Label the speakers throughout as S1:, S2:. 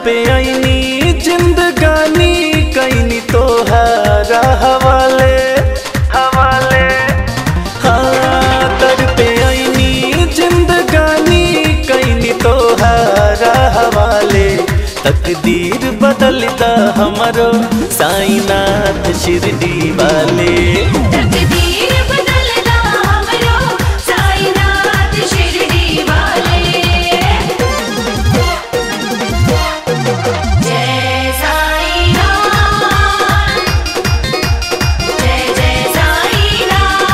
S1: पे आईनी जिंदगानी कैनी तोहारा हवाले हवाले हाँ दर पे आईनी जिंदगानी कैनी तोहारा हवाले तकदीर बदलता हमारो साईनाथ शिरडी वाले
S2: तकदीर बदलना हमरो साईनाथ शिरडी वाले जय साईनाथ जय जय साईनाथ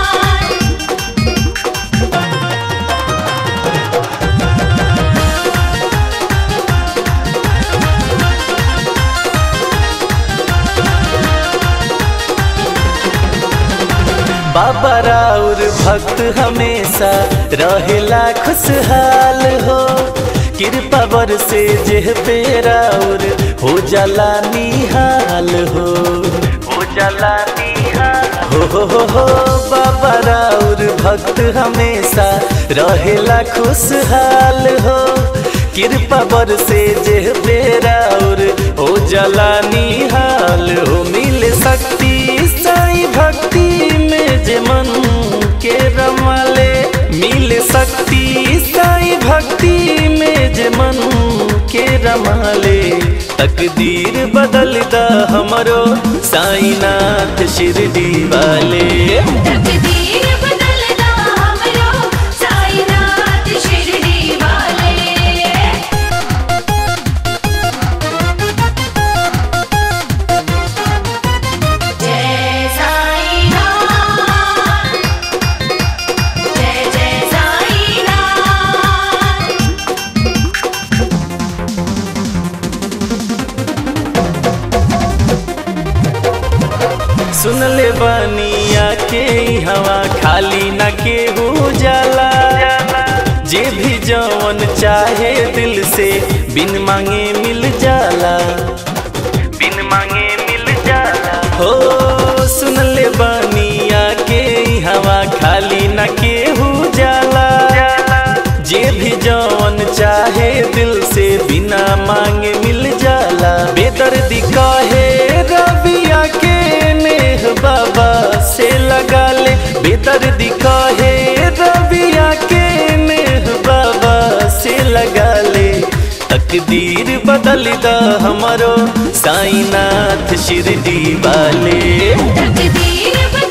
S1: बाबा राउर भक्त हमेशा रहेला खुशहाल हो कृपा बर से जेह पे राउर हो जाला निहाल हो हो जाला निहाल हो हो हो हो बाबा राउर भक्त हमेशा रहेला खुशहाल हो कृपा बर से जेह पे राउर हो जाला निहाल हो मिल शक्ति साई भक्ति में जे मन के रमाले मिल शक्ति साई भक्ति में जे मन के रमाले तकदीर बदलता हमरो साईनाथ शिरडी वाले
S2: तकदीर बदलना हमरो साईनाथ शिरडी वाले जय साईनाथ जय जय साईनाथ
S1: सुन ले बनिया के ई हवा खाली न के हो जाला जे भी जवन चाहे दिल से बिन मांगे मिल जाला बिन मांगे मिल जाला हो सुन ले बनिया के ई हवा खाली न के हो जाला जे भी जवन चाहे दिल से बिना मांगे मिल जाला बेदर्दी काहे रबिया के नेह बाबा से लगा ले बेदर्दी काहे रबिया के नेह बाबा से लगा ले तकदीर बदलता हमारो साईनाथ शिरडी वाले
S2: तकदीर बदलना